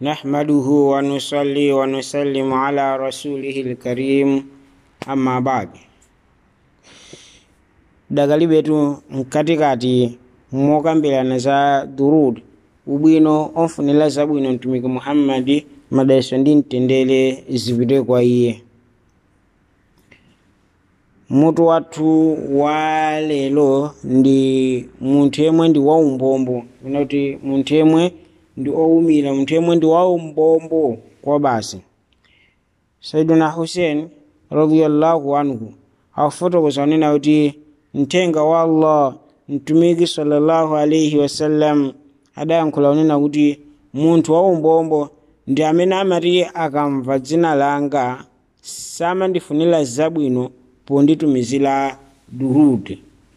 نحمده ونصلي ونسلم على رسوله الكريم أما بعد dagali betu mkatikati mokambirana za durud ubwino onfunira zabwino mtumiki muhammadi madalitso ndi mtendere zipite kwa iye mutu wathu wa lero ndi munthu yemwe ndi waumbombo kuti munthu yemwe ndi owumira munthu yemwe ndi waumbombo kwa basi saiduna hussein radiyallahu anhu akufotokoza kunena kuti mthenga wa allah mtumiki sallallahu alaihi wasallam adayankhula kunena kuti munthu waumbombo ndi amene amati akamva dzina langa samandifunira zabwino ponditumizira durud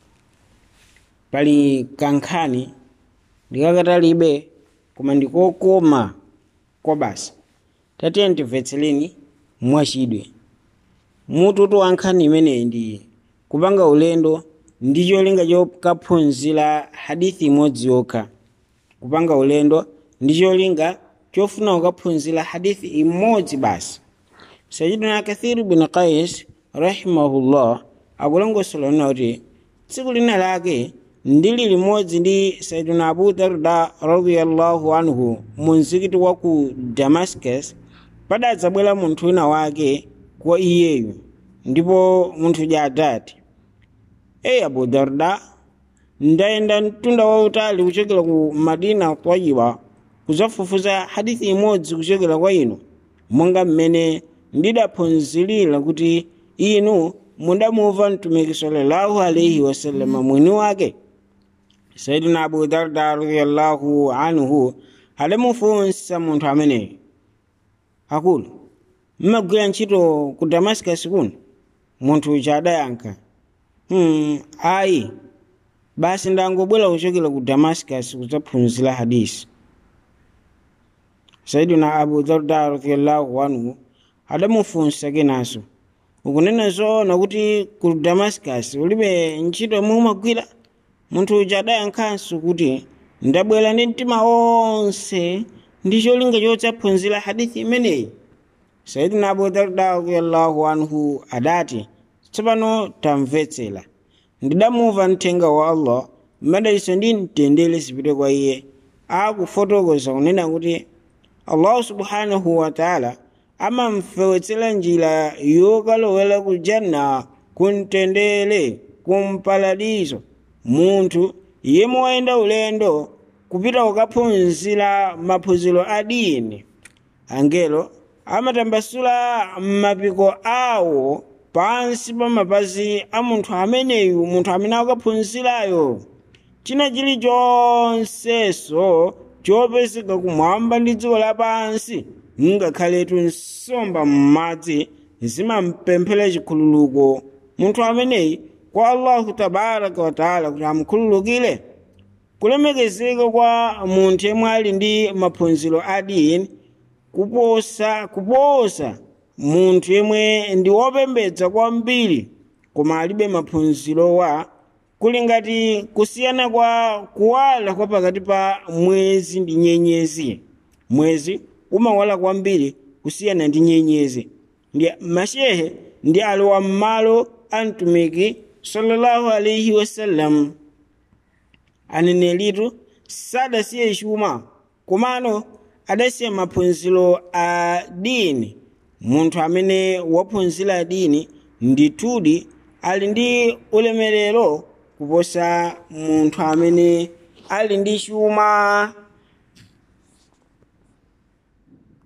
pali kankhani ndikakatalibe koma ndikokoma kwa basi tatiye ndimvetsereni mwachidwe mututu wa nkhani imeneyi ndi kupanga ulendo ndi cholinga chokaphunzira hadithi imodzi yokha kupanga ulendo ndi cholinga chofuna kukaphunzira hadithi imodzi basi sayidina kathiru bin qais rahimahullah akulongosola nena kuti tsiku lina lake ndili limodzi ndi sayidina abu darda radiyallahu anhu mu mzikiti wa ku damascus padadzabwera munthu wina wake kwa iyeyu ndipo munthuja adati eyi abu darda ndayenda mtunda wautali kuchokera ku madina tayiba kudzafufuza hadithi imodzi kuchokera kwa inu monga mmene ndidaphunzirira kuti inu mudamumva mtumiki sallallahu alaihi wasallama mwini wake sayidina abu darda radiyallahu anhu adamufunsa munthu ameneyo akulu mmagwira ntchito ku damascus kuno munthu uja adayankha hmm, ayi basi ndangobwera kuchokera ku damascus kudzaphunzira hadisi sayidina abu darda radiyallahu anhu adamufunsa kenanso ukunena zoona kuti ku damascus ulibe ntchito yomwe umagwira munthu uja adayankhanso kuti ndabwera ndi mtima wonse ndi cholinga chodzaphunzira hadithi imeneyi sayidina abu darda radiyallahu anhu adati tsopano tamvetsera ndidamumva mthenga wa allah madalitso ndi mtendere zipite kwa iye akufotokoza kunena kuti allahu subhanahu wataala amamfewetsera njira yokalowera ku janna kumtendere kumparadiso munthu yemwe wayenda ulendo kupita kukaphunzira maphunziro a dini angelo amatambasula mapiko awo pansi pa mapazi a munthu ameneyu munthu amene akaphunzirayo china chilichonseso chopezeka kumwamba ndi dziko lapansi ngakhaletu nsomba m'madzi zimampemphera chikhululuko munthu ameneyi kwa allahu tabaraka wataala kuti amukhululukire kulemekezeka kwa munthu yemwe ali ndi maphunziro a dini kuposa kuposa munthu yemwe ndi wopembedza kwambiri koma alibe maphunziro wa kuli ngati kusiyana kwa kuwala kwa pakati pa mwezi ndi nyenyezi mwezi umawala kwambiri kusiyana ndi nyenyezi ndi mashehe ndi alowa m'malo a mtumiki sallallahu alaihi wasallam anenelitu sadasiye chuma komano adasiya maphunziro a dini munthu amene waphunzira dini ndithudi ali ndi ulemerero kuposa munthu amene ali ndi chuma